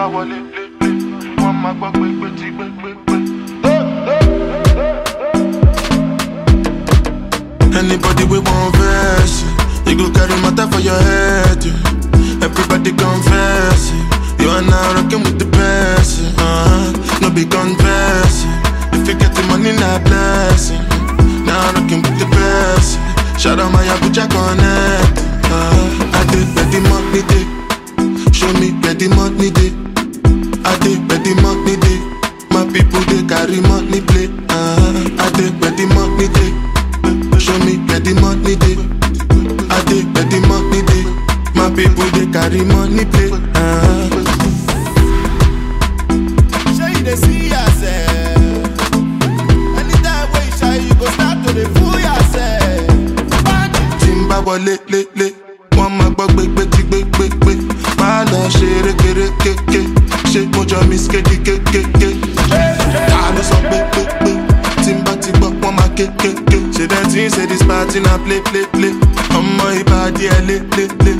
bá wọlé lé lé wọ́n máa gbọ́ pé pé tí pé pé pé. Anybody we want verse, you go carry matter for your head. yeah. Everybody confess, yeah. you are now rocking with the best. yeah. Uh-huh. No be confess, yeah. if you get the money, not blessing. Now rocking with the best. yeah. Shout out my Abuja connect. Uh, I did where the money day, show me where the money day. I did where the money day. My people they carry money play. Uh, I did where the money day. Show me where the money day. I did where the money day. My people they carry money play. Uh, Sure you dey see yourself. Anytime wey you shy, you go start to dey fool yourself. tí n bá wọlé lélẹ̀ wọ́n máa gbọ́ gbégbé tí gbégbégbé máa lọ ṣe rékeré kéké ṣé mo jọ miss kéde kékéké ta ló sọ pé pé pé tí n bá ti gbọ́ wọ́n máa kékéké ṣe dem tí ń ṣe this party na play play play ọmọ ìbàdí ẹ lé lé lé.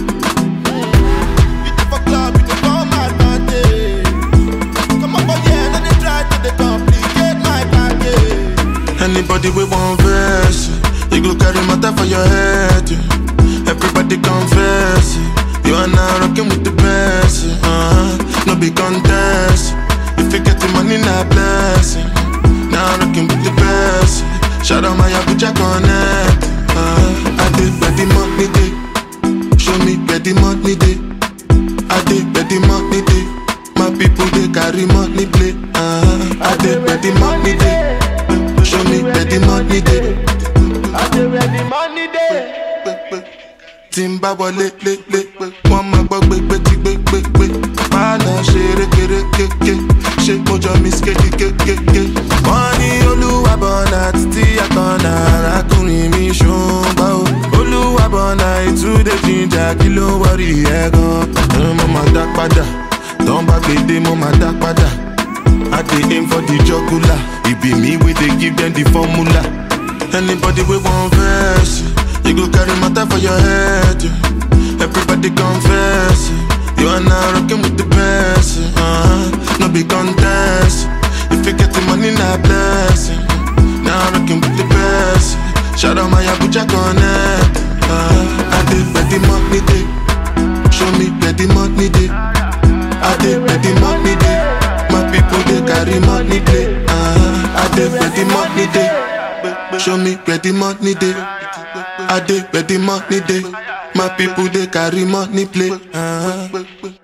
You dey for club, you dey come advantage. Come up for here, no dey try to dey complicate my package. Anybody we want verse, yeah. you go carry matter for your head. yeah. Everybody confess, yeah. you are now rocking with the best. yeah. Uh-huh. No be contest, if you get the money, not blessing. Now rocking with the best. yeah. Shout out my Abuja connect. Uh, I did where the money day, show me where the money day. I did where the money day. My people they carry money play. Uh, I did where the money day. Show me where the money day. I dey where the money dey. tí n bá wọlé lé lé wọ́n máa gbọ́ gbégbé tí gbégbégbé máa lọ ṣe rékeré kéké ṣé mo jọ miss kéde kékéké. wọ́n ní olúwa bọ̀nà títí àkànnà arákùnrin mi ṣùgbọ́n o olúwa bọ̀nà ìtúndé jíjà kí ló ń wọrí ẹ̀ gan. mo máa dá padà tán bá gbèdé mo máa dá padà. I dey aim for the jugular. It be me wey dey give them the formula. Anybody we want verse, yeah. you go carry matter for your head. yeah. Everybody confess, yeah. you are now rocking with the best. yeah. Uh-huh. No be contest. If you get the money, not blessing. Now rocking with the best. yeah. Shout out my Abuja connect. Uh, I did where the money day. Show me where the money day. I did where the money day. My people they carry money play. Uh, I did where the money day. Show me where the money day. I did where the money day. My people they carry money play. Uh,